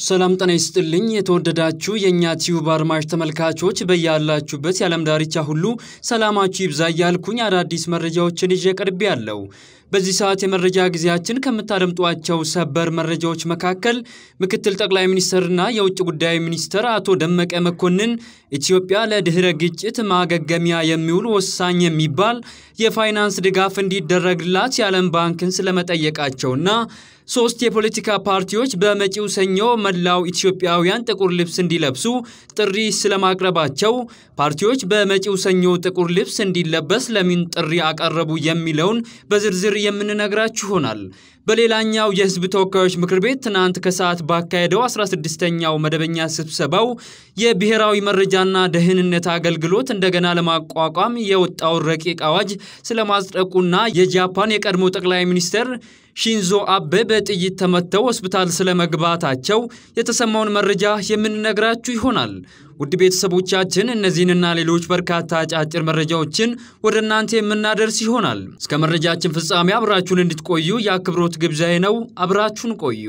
ሰላም ጤና ይስጥልኝ። የተወደዳችሁ የእኛ ቲዩብ አድማጭ ተመልካቾች በያላችሁበት የዓለም ዳርቻ ሁሉ ሰላማችሁ ይብዛ እያልኩኝ አዳዲስ መረጃዎችን ይዤ ቀርቤ ያለው በዚህ ሰዓት የመረጃ ጊዜያችን ከምታደምጧቸው ሰበር መረጃዎች መካከል ምክትል ጠቅላይ ሚኒስትርና የውጭ ጉዳይ ሚኒስትር አቶ ደመቀ መኮንን ኢትዮጵያ ለድህረ ግጭት ማገገሚያ የሚውል ወሳኝ የሚባል የፋይናንስ ድጋፍ እንዲደረግላት የዓለም ባንክን ስለመጠየቃቸውና ሶስት የፖለቲካ ፓርቲዎች በመጪው ሰኞ መላው ኢትዮጵያውያን ጥቁር ልብስ እንዲለብሱ ጥሪ ስለማቅረባቸው፣ ፓርቲዎች በመጪው ሰኞ ጥቁር ልብስ እንዲለበስ ለምን ጥሪ አቀረቡ የሚለውን በዝርዝር የምንነግራችሁ ይሆናል። በሌላኛው የሕዝብ ተወካዮች ምክር ቤት ትናንት ከሰዓት ባካሄደው 16ኛው መደበኛ ስብሰባው የብሔራዊ መረጃና ደህንነት አገልግሎት እንደገና ለማቋቋም የወጣውን ረቂቅ አዋጅ ስለማጽደቁና የጃፓን የቀድሞ ጠቅላይ ሚኒስትር ሺንዞ አቤ በጥይት ተመተው ሆስፒታል ስለመግባታቸው የተሰማውን መረጃ የምንነግራችሁ ይሆናል። ውድ ቤተሰቦቻችን እነዚህንና ሌሎች በርካታ አጫጭር መረጃዎችን ወደ እናንተ የምናደርስ ይሆናል። እስከ መረጃችን ፍጻሜ አብራችሁን እንድትቆዩ የአክብሮት ግብዣዬ ነው። አብራችሁን ቆዩ።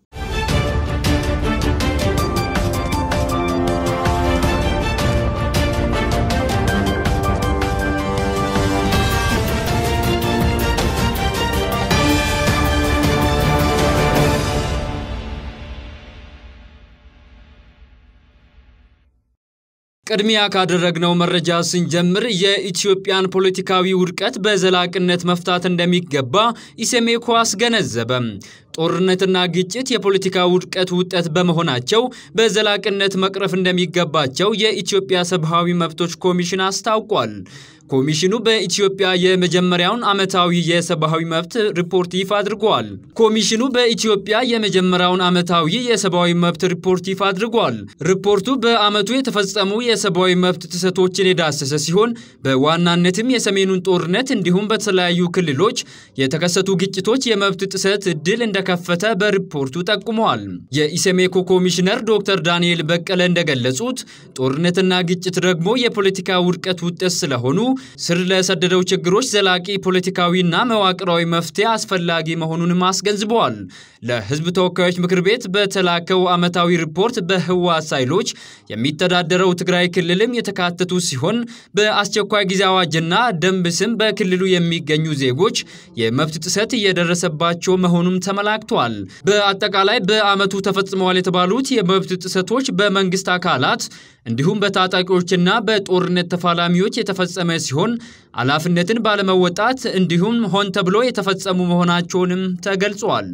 ቅድሚያ ካደረግነው መረጃ ስንጀምር የኢትዮጵያን ፖለቲካዊ ውድቀት በዘላቅነት መፍታት እንደሚገባ ኢሰመኮ አስገነዘበ። ጦርነትና ግጭት የፖለቲካ ውድቀት ውጤት በመሆናቸው በዘላቅነት መቅረፍ እንደሚገባቸው የኢትዮጵያ ሰብአዊ መብቶች ኮሚሽን አስታውቋል። ኮሚሽኑ በኢትዮጵያ የመጀመሪያውን ዓመታዊ የሰብአዊ መብት ሪፖርት ይፋ አድርጓል። ኮሚሽኑ በኢትዮጵያ የመጀመሪያውን ዓመታዊ የሰብአዊ መብት ሪፖርት ይፋ አድርጓል። ሪፖርቱ በዓመቱ የተፈጸሙ የሰብአዊ መብት ጥሰቶችን የዳሰሰ ሲሆን በዋናነትም የሰሜኑን ጦርነት እንዲሁም በተለያዩ ክልሎች የተከሰቱ ግጭቶች የመብት ጥሰት እድል እንደከፈተ በሪፖርቱ ጠቁመዋል። የኢሰመኮ ኮሚሽነር ዶክተር ዳንኤል በቀለ እንደገለጹት ጦርነትና ግጭት ደግሞ የፖለቲካ ውድቀት ውጤት ስለሆኑ ስር ለሰደደው ችግሮች ዘላቂ ፖለቲካዊና መዋቅራዊ መፍትሄ አስፈላጊ መሆኑንም አስገንዝበዋል። ለሕዝብ ተወካዮች ምክር ቤት በተላከው ዓመታዊ ሪፖርት በህወሓት ኃይሎች የሚተዳደረው ትግራይ ክልልም የተካተቱ ሲሆን በአስቸኳይ ጊዜ አዋጅና ደንብ ስም በክልሉ የሚገኙ ዜጎች የመብት ጥሰት እየደረሰባቸው መሆኑም ተመላክቷል። በአጠቃላይ በዓመቱ ተፈጽመዋል የተባሉት የመብት ጥሰቶች በመንግስት አካላት እንዲሁም በታጣቂዎችና በጦርነት ተፋላሚዎች የተፈጸመ ሲሆን ኃላፊነትን ባለመወጣት እንዲሁም ሆን ተብሎ የተፈጸሙ መሆናቸውንም ተገልጿል።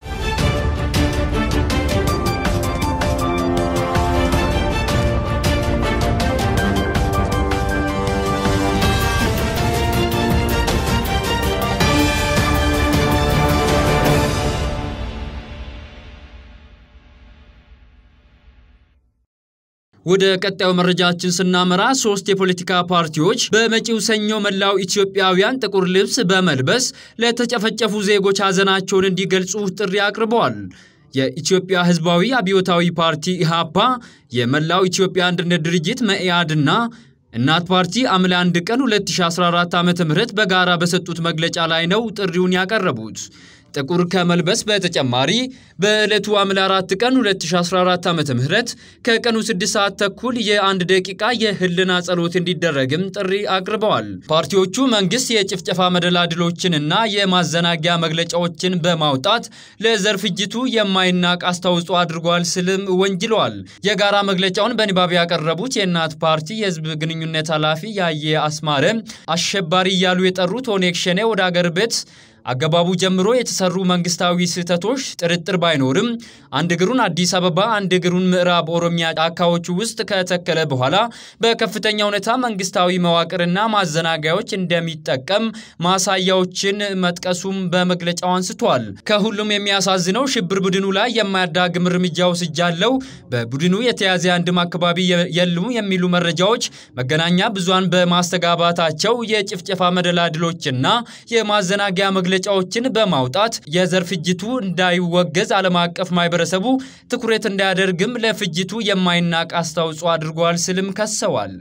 ወደ ቀጣዩ መረጃችን ስናመራ ሶስት የፖለቲካ ፓርቲዎች በመጪው ሰኞ መላው ኢትዮጵያውያን ጥቁር ልብስ በመልበስ ለተጨፈጨፉ ዜጎች ሐዘናቸውን እንዲገልጹ ጥሪ አቅርበዋል። የኢትዮጵያ ሕዝባዊ አብዮታዊ ፓርቲ ኢሃፓ፣ የመላው ኢትዮጵያ አንድነት ድርጅት መኢአድና እናት ፓርቲ ሐምሌ 1 ቀን 2014 ዓ.ም በጋራ በሰጡት መግለጫ ላይ ነው ጥሪውን ያቀረቡት። ጥቁር ከመልበስ በተጨማሪ በዕለቱ ሐምሌ 4 ቀን 2014 ዓ.ም ከቀኑ 6 ሰዓት ተኩል የአንድ ደቂቃ የህልና ጸሎት እንዲደረግም ጥሪ አቅርበዋል። ፓርቲዎቹ መንግስት የጭፍጨፋ መደላድሎችንና የማዘናጊያ መግለጫዎችን በማውጣት ለዘር ፍጅቱ የማይናቅ አስተዋጽኦ አድርጓል ስልም ወንጅለዋል። የጋራ መግለጫውን በንባብ ያቀረቡት የእናት ፓርቲ የህዝብ ግንኙነት ኃላፊ ያየ አስማረ አሸባሪ እያሉ የጠሩት ኦነግ ሸኔ ወደ አገር ቤት አገባቡ ጀምሮ የተሰሩ መንግስታዊ ስህተቶች ጥርጥር ባይኖርም አንድ እግሩን አዲስ አበባ አንድ እግሩን ምዕራብ ኦሮሚያ ጫካዎቹ ውስጥ ከተከለ በኋላ በከፍተኛ ሁኔታ መንግስታዊ መዋቅርና ማዘናጋዮች እንደሚጠቀም ማሳያዎችን መጥቀሱም በመግለጫው አንስቷል። ከሁሉም የሚያሳዝነው ሽብር ቡድኑ ላይ የማያዳግም እርምጃ ወስጃለሁ፣ በቡድኑ የተያዘ አንድም አካባቢ የሉም የሚሉ መረጃዎች መገናኛ ብዙሃን በማስተጋባታቸው የጭፍጨፋ መደላድሎችና የማዘናጊያ መግለጫዎችን በማውጣት የዘር ፍጅቱ እንዳይወገዝ ዓለም አቀፍ ማህበረሰቡ ትኩረት እንዳያደርግም ለፍጅቱ የማይናቅ አስተዋጽኦ አድርጓል ስልም ከሰዋል።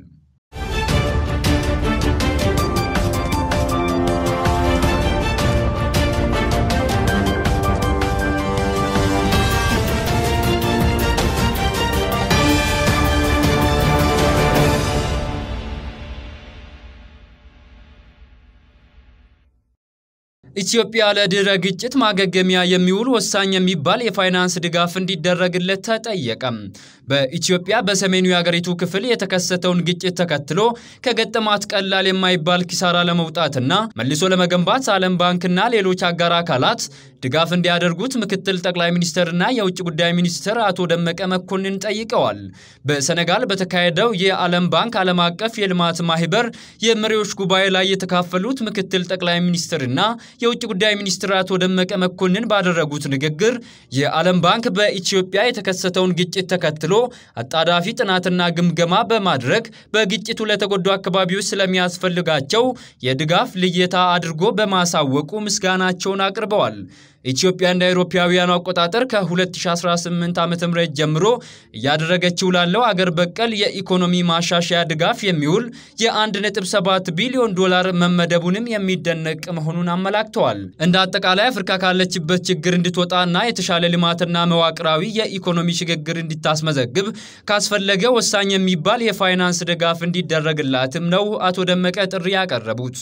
ኢትዮጵያ ለድህረ ግጭት ማገገሚያ የሚውል ወሳኝ የሚባል የፋይናንስ ድጋፍ እንዲደረግለት ተጠየቀም። በኢትዮጵያ በሰሜኑ የአገሪቱ ክፍል የተከሰተውን ግጭት ተከትሎ ከገጠማት ቀላል የማይባል ኪሳራ ለመውጣትና መልሶ ለመገንባት ዓለም ባንክና ሌሎች አጋር አካላት ድጋፍ እንዲያደርጉት ምክትል ጠቅላይ ሚኒስትርና የውጭ ጉዳይ ሚኒስትር አቶ ደመቀ መኮንን ጠይቀዋል። በሰነጋል በተካሄደው የዓለም ባንክ ዓለም አቀፍ የልማት ማህበር የመሪዎች ጉባኤ ላይ የተካፈሉት ምክትል ጠቅላይ ሚኒስትርና የውጭ ጉዳይ ሚኒስትር አቶ ደመቀ መኮንን ባደረጉት ንግግር የዓለም ባንክ በኢትዮጵያ የተከሰተውን ግጭት ተከትሎ አጣዳፊ ጥናትና ግምገማ በማድረግ በግጭቱ ለተጎዱ አካባቢዎች ስለሚያስፈልጋቸው የድጋፍ ልየታ አድርጎ በማሳወቁ ምስጋናቸውን አቅርበዋል። ኢትዮጵያ እንደ አውሮፓውያኑ አቆጣጠር ከ2018 ዓ.ም ጀምሮ እያደረገችው ላለው አገር በቀል የኢኮኖሚ ማሻሻያ ድጋፍ የሚውል የ1.7 ቢሊዮን ዶላር መመደቡንም የሚደነቅ መሆኑን አመላክተዋል። እንደ አጠቃላይ አፍሪካ ካለችበት ችግር እንድትወጣና የተሻለ ልማትና መዋቅራዊ የኢኮኖሚ ሽግግር እንድታስመዘግብ ካስፈለገ ወሳኝ የሚባል የፋይናንስ ድጋፍ እንዲደረግላትም ነው አቶ ደመቀ ጥሪ ያቀረቡት።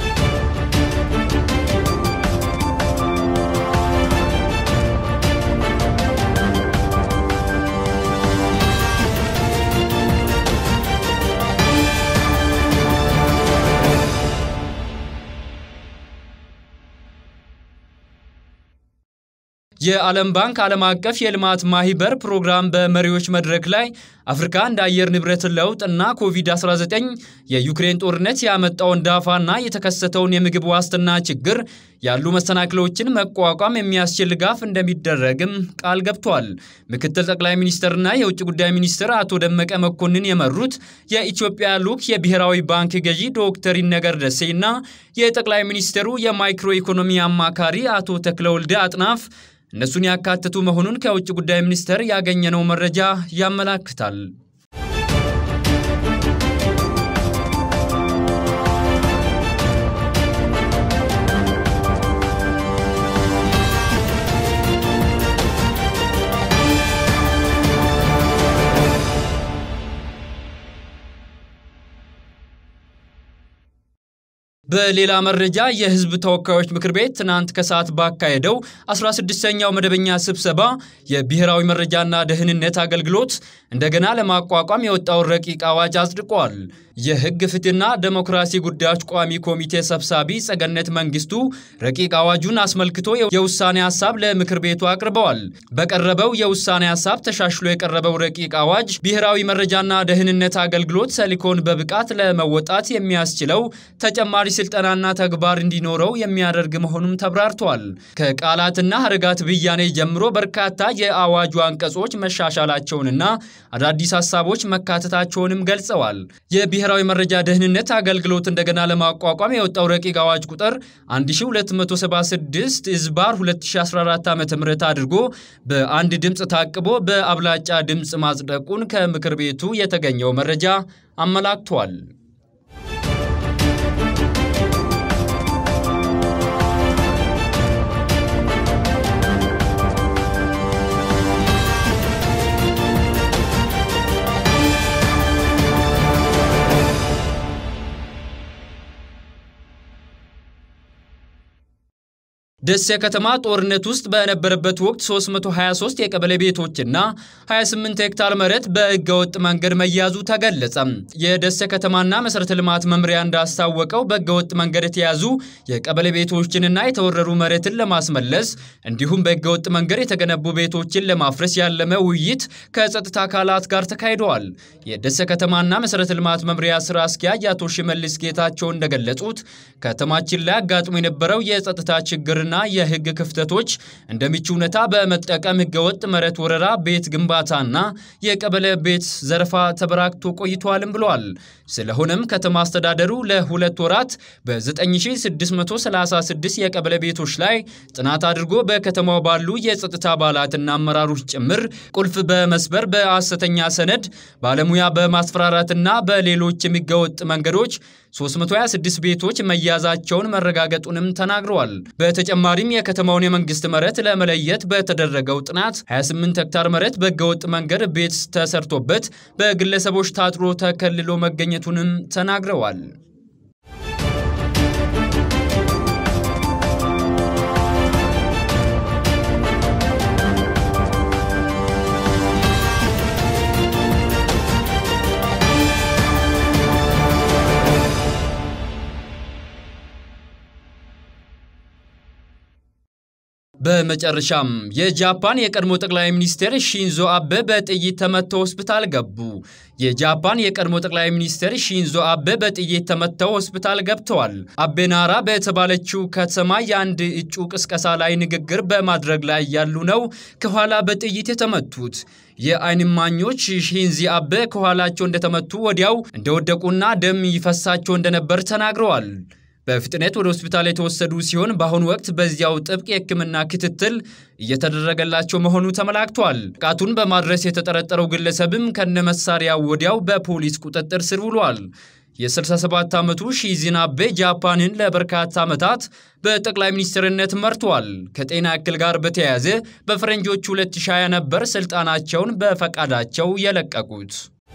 የዓለም ባንክ ዓለም አቀፍ የልማት ማህበር ፕሮግራም በመሪዎች መድረክ ላይ አፍሪካ እንደ አየር ንብረት ለውጥ እና ኮቪድ-19 የዩክሬን ጦርነት ያመጣውን ዳፋና የተከሰተውን የምግብ ዋስትና ችግር ያሉ መሰናክሎችን መቋቋም የሚያስችል ድጋፍ እንደሚደረግም ቃል ገብቷል። ምክትል ጠቅላይ ሚኒስትርና የውጭ ጉዳይ ሚኒስትር አቶ ደመቀ መኮንን የመሩት የኢትዮጵያ ልዑክ የብሔራዊ ባንክ ገዢ ዶክተር ይነገር ደሴና የጠቅላይ ሚኒስትሩ የማይክሮ ኢኮኖሚ አማካሪ አቶ ተክለወልደ አጥናፍ እነሱን ያካተቱ መሆኑን ከውጭ ጉዳይ ሚኒስቴር ያገኘነው መረጃ ያመላክታል። በሌላ መረጃ የሕዝብ ተወካዮች ምክር ቤት ትናንት ከሰዓት ባካሄደው 16ኛው መደበኛ ስብሰባ የብሔራዊ መረጃና ደህንነት አገልግሎት እንደገና ለማቋቋም የወጣውን ረቂቅ አዋጅ አጽድቋል። የሕግ ፍትህና ዴሞክራሲ ጉዳዮች ቋሚ ኮሚቴ ሰብሳቢ ጸገነት መንግስቱ ረቂቅ አዋጁን አስመልክቶ የውሳኔ ሀሳብ ለምክር ቤቱ አቅርበዋል። በቀረበው የውሳኔ ሀሳብ ተሻሽሎ የቀረበው ረቂቅ አዋጅ ብሔራዊ መረጃና ደህንነት አገልግሎት ተልዕኮን በብቃት ለመወጣት የሚያስችለው ተጨማሪ ስልጠናና ተግባር እንዲኖረው የሚያደርግ መሆኑም ተብራርቷል። ከቃላትና ሀረጋት ብያኔ ጀምሮ በርካታ የአዋጁ አንቀጾች መሻሻላቸውንና አዳዲስ ሀሳቦች መካተታቸውንም ገልጸዋል። የብሔራዊ መረጃ ደህንነት አገልግሎት እንደገና ለማቋቋም የወጣው ረቂቅ አዋጅ ቁጥር 1276 ዝባር 2014 ዓ ም አድርጎ በአንድ ድምፅ ታቅቦ በአብላጫ ድምፅ ማጽደቁን ከምክር ቤቱ የተገኘው መረጃ አመላክቷል። ደሴ ከተማ ጦርነት ውስጥ በነበረበት ወቅት 323 የቀበሌ ቤቶችና 28 ሄክታር መሬት በህገወጥ መንገድ መያዙ ተገለጸ። የደሴ ከተማና መሠረተ ልማት መምሪያ እንዳስታወቀው በህገወጥ መንገድ የተያዙ የቀበሌ ቤቶችንና የተወረሩ መሬትን ለማስመለስ እንዲሁም በህገወጥ መንገድ የተገነቡ ቤቶችን ለማፍረስ ያለመ ውይይት ከጸጥታ አካላት ጋር ተካሂደዋል። የደሴ ከተማና መሠረተ ልማት መምሪያ ስራ አስኪያጅ አቶ ሽመልስ ጌታቸው እንደገለጹት ከተማችን ላይ አጋጥሞ የነበረው የጸጥታ ችግር ና የህግ ክፍተቶች እንደ ምቹ ሁኔታ በመጠቀም ህገወጥ መሬት ወረራ፣ ቤት ግንባታና የቀበሌ ቤት ዘረፋ ተበራክቶ ቆይቷልም ብለዋል። ስለሆነም ከተማ አስተዳደሩ ለሁለት ወራት በ9636 የቀበሌ ቤቶች ላይ ጥናት አድርጎ በከተማው ባሉ የጸጥታ አባላትና አመራሮች ጭምር ቁልፍ በመስበር በሐሰተኛ ሰነድ ባለሙያ በማስፈራራትና በሌሎች የሚገወጥ መንገዶች 326 ቤቶች መያዛቸውን መረጋገጡንም ተናግረዋል። በተጨማሪም የከተማውን የመንግስት መሬት ለመለየት በተደረገው ጥናት 28 ሄክታር መሬት በህገወጥ መንገድ ቤት ተሰርቶበት በግለሰቦች ታጥሮ ተከልሎ መገኘቱንም ተናግረዋል። በመጨረሻም የጃፓን የቀድሞ ጠቅላይ ሚኒስትር ሺንዞ አቤ በጥይት ተመተው ሆስፒታል ገቡ። የጃፓን የቀድሞ ጠቅላይ ሚኒስትር ሺንዞ አቤ በጥይት ተመተው ሆስፒታል ገብተዋል። አቤ ናራ በተባለችው ከተማ የአንድ እጩ ቅስቀሳ ላይ ንግግር በማድረግ ላይ ያሉ ነው ከኋላ በጥይት የተመቱት። የዓይን እማኞች ሺንዚ አቤ ከኋላቸው እንደተመቱ ወዲያው እንደወደቁና ደም ይፈሳቸው እንደነበር ተናግረዋል። በፍጥነት ወደ ሆስፒታል የተወሰዱ ሲሆን በአሁኑ ወቅት በዚያው ጥብቅ የሕክምና ክትትል እየተደረገላቸው መሆኑ ተመላክቷል። ጥቃቱን በማድረስ የተጠረጠረው ግለሰብም ከነመሳሪያው ወዲያው በፖሊስ ቁጥጥር ስር ውሏል። የ67 ዓመቱ ሺንዞ አቤ ጃፓንን ለበርካታ ዓመታት በጠቅላይ ሚኒስትርነት መርቷል። ከጤና እክል ጋር በተያያዘ በፈረንጆቹ 2020 ነበር ስልጣናቸውን በፈቃዳቸው የለቀቁት።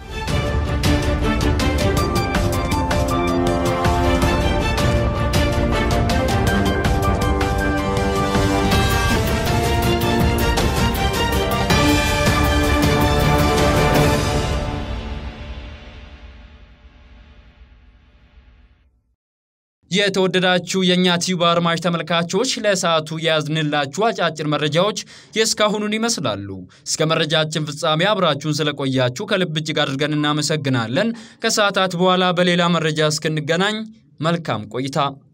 የተወደዳችሁ የእኛ ቲዩብ አድማጭ ተመልካቾች ለሰዓቱ የያዝንላችሁ አጫጭር መረጃዎች የእስካሁኑን ይመስላሉ። እስከ መረጃችን ፍጻሜ አብራችሁን ስለቆያችሁ ከልብ እጅግ አድርገን እናመሰግናለን። ከሰዓታት በኋላ በሌላ መረጃ እስክንገናኝ መልካም ቆይታ